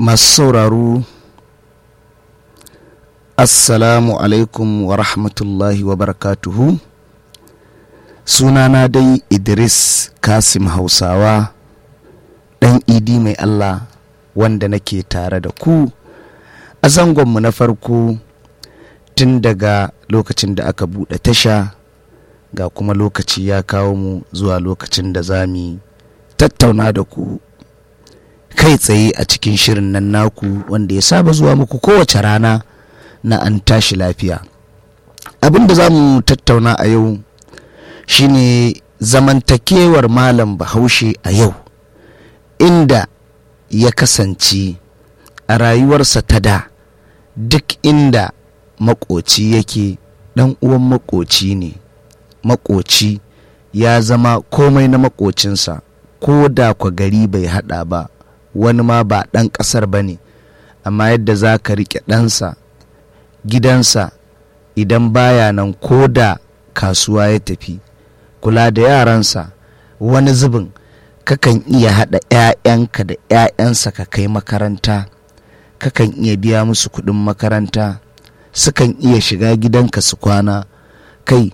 masu sauraro assalamu alaikum wa rahmatullahi wa barakatuhu sunana dai idris kasim hausawa ɗan idi mai allah wanda nake tare da ku a zangonmu na farko tun daga lokacin da aka buɗe tasha ga kuma lokaci ya kawo mu zuwa lokacin da za mu tattauna da ku kai tsaye a cikin shirin nan naku wanda ya saba zuwa muku kowace rana na an tashi lafiya abin da za mu tattauna a yau shine zamantakewar malam bahaushe a yau inda ya kasance a rayuwarsa ta da duk inda makoci yake dan uwan makoci ne makoci ya zama komai na makocinsa ko da kwa gari bai hada ba wani ma ba ɗan ƙasar ba ne amma yadda za ka riƙe ɗansa gidansa idan baya nan ko da kasuwa ya tafi kula da yaransa wani zubin kakan iya haɗa 'ya'yanka da 'ya'yansa ka kai makaranta kakan iya biya musu kuɗin makaranta sukan iya shiga gidanka su kwana kai